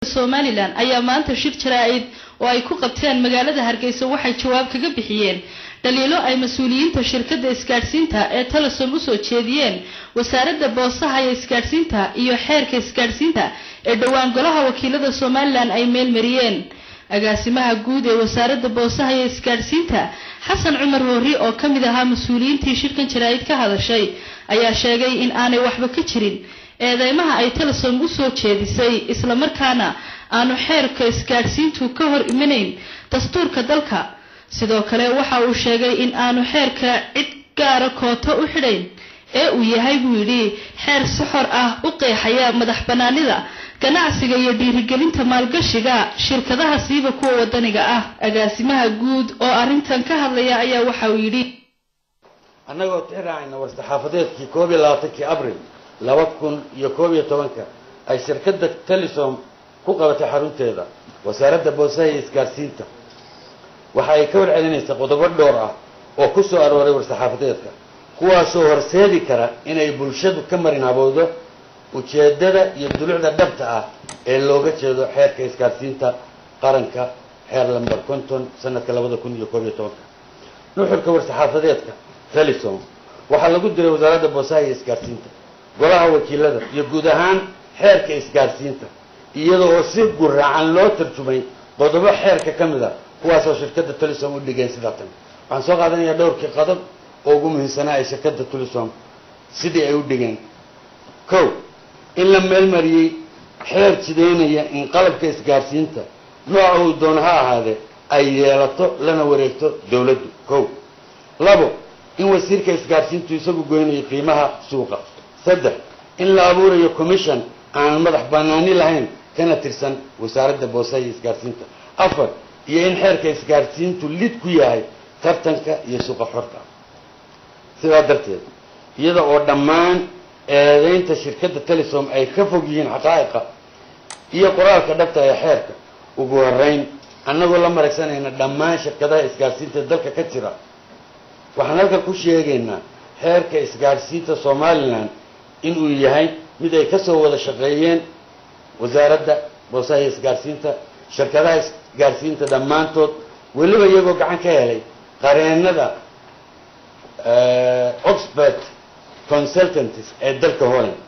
somalilan ayaa maanta shir jaraa-id oo ay ku qabteen magaalada hargeysa waxay jawaab kaga bixiyeen dhaliilo ay mas-uuliyiinta shirkadda isgaadhsiinta ee telesom usoo jeediyeen wasaaradda boosaha iyo isgaadhsiinta iyo xeerka isgaadhsiinta ee dhowaan golaha wakiilada somalilan ay meelmariyeen agaasimaha guud ee wasaaradda boosaha iyo isgaadhsiinta xasan cumar hoori oo ka mid ahaa mas-uuliyiintii shirkan jaraa-id ka hadashay ayaa sheegay in aanay waxba ka jirin eedeymaha ay telesom usoo jeedisay islamarkaana aanu xeerka isgaadhsiintu ka hor imanayn dastuurka dalka sidoo kale waxa uu sheegay in aanu xeerka cid gaara kooto u xidhayn ee uu yahay buu yidhi xeer si xor ah u qeexaya madax banaanida ganacsiga iyo dhiirigelinta maalgashiga shirkadaha siiba kuwa wadaniga ah agaasimaha guud oo arrintan ka hadlaya ayaa waxa uu yidhi annagoo tixraacayna war-saxaafadeedkii koob iyo labaatankii abril laba kun iyo koob iyo tobanka ay shirkadda telesom ku qabatay xarunteeda wasaaradda boosaha iyo isgaadhsiinta waxa ay ka warcelinaysaa qodobo dhowr ah oo ku soo arooray war-saxaafadeedka kuwaasoo horseedi kara inay bulshadu ka marin habowdo ujeeddada iyo dulucda dhabta ah ee looga jeedo xeerka isgaadhsiinta qaranka xeer lamber konton sanadka labada kun iyo koob iyo tobanka nuxurka war-saxaafadeedka telesom waxaa lagu diray wasaaradda boosaha iyo isgaadhsiinta golaha wakiilada iyo guud ahaan xeerka isgaadhsiinta iyada oo si guraacan loo tarjumay qodobo xeerka ka mid a kuwaasoo shirkadda telesom u dhigeen sidaa tan waxaan soo qaadanayaa dhowrkii qodob oo ugu muhiimsanaa ay shirkadda telesom sidii ay u dhigeen kow in la meelmariyey xeer jidaynaya in qalabka isgaadhsiinta nooca uu doon ha ahaadee ay yeelato lana wareegto dawladdu kow labo in wasiirka isgaadhsiintu isagu goynayo qiimaha suuqa saddex in la abuurayo commission aan madax banaani lahayn kana tirsan wasaaradda boosaha iyo isgaadhsiinta afar iyo in xeerka isgaadhsiintu lid ku yahay tartanka iyo suuqa xorta sidaa darteed iyada oo dhammaan eedeynta shirkadda telesom ay ka fog yihiin xaqaa'iqa iyo qoraalka dhabta ee xeerka ugu horeyn annagoo la maragsanayna dhammaan shirkadaha isgaadhsiinta dalka ka jira waxaan halkan ku sheegaynaa xeerka isgaadhsiinta somalilan inuu yahay mid ay kasoo wada shaqeeyeen wasaaradda boosaha iyo isgaadhsiinta shirkadaha isgaadhsiinta dhammaantood weliba iyagoo gacan ka helay qareenada oxford consultants ee dalka holland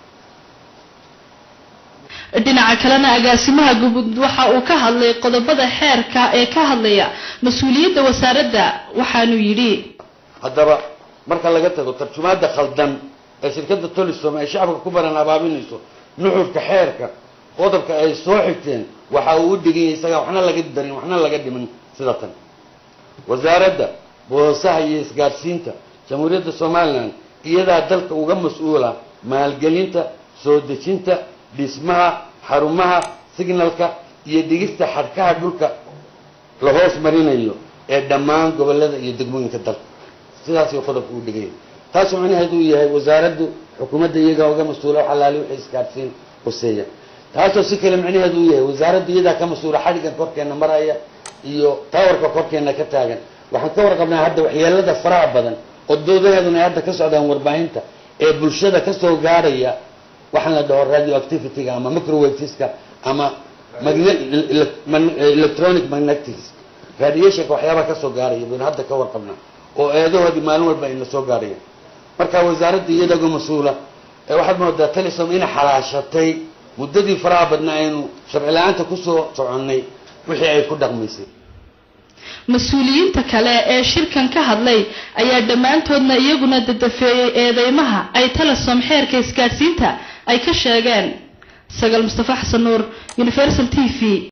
dhinaca kalena agaasimaha guud waxa uu ka hadlay qodobada xeerka ee ka hadlaya mas-uuliyadda wasaaradda waxaanuu yidhi haddaba marka laga tago tarjumaada khaldan ee shirkadda tolisom ay shacabka ku baran abaabinayso nuxurka xeerka qodobka ay soo xigteen waxa uu u dhiganyay isagaa waxna laga darin waxna laga dhiman sida tan wasaaradda boosaha iyo isgaadhsiinta jamhuuriyadda somalilan iyadaa dalka uga mas-uula maalgelinta soo dejinta dhismaha xarumaha signalka iyo dhigista xadhkaha dhulka la hoos marinayo ee dhammaan gobolada iyo degmooyinka dalka sidaasuu qodobka u dhiganya taasoo macnaheedu uu yahay wasaaraddu xukuumadda iyagaa uga mas-uula wax alaali wixii isgaadhsiin hoseeya taasoo si kale macnaheedu uu yahay wasaaraddu iyadaa ka mas-uula xadhigan korkeena maraya iyo tawarka korkeena ka taagan waxaan ka warqabnaa hadda waxyeelada faraha badan oo doodaheeduna ay hadda ka socdaan warbaahinta ee bulshada kasoo gaadhaya waxaan la dhaho radio activityga ama microwaveska ama electronic magnetics radiationka waxyaabaha kasoo gaaraya baynu hadda ka warqabnaa oo eedahoodii maalin walba ayna soo gaadhayaan marka wasaaradda iyadaga mas-uula waxaad moodaa telesom inay xalaashatay muddadii faraha badna aynu sharci la-aanta kusoo soconnay wixii ay ku dhaqmaysay mas-uuliyiinta kale ee shirkan ka hadlay ayaa dhammaantoodna iyaguna dadafeeyey eedeymaha ay telesom xeerka isgaadhsiinta ay ka sheegeen sagaal mustafa xasan nuur universal t v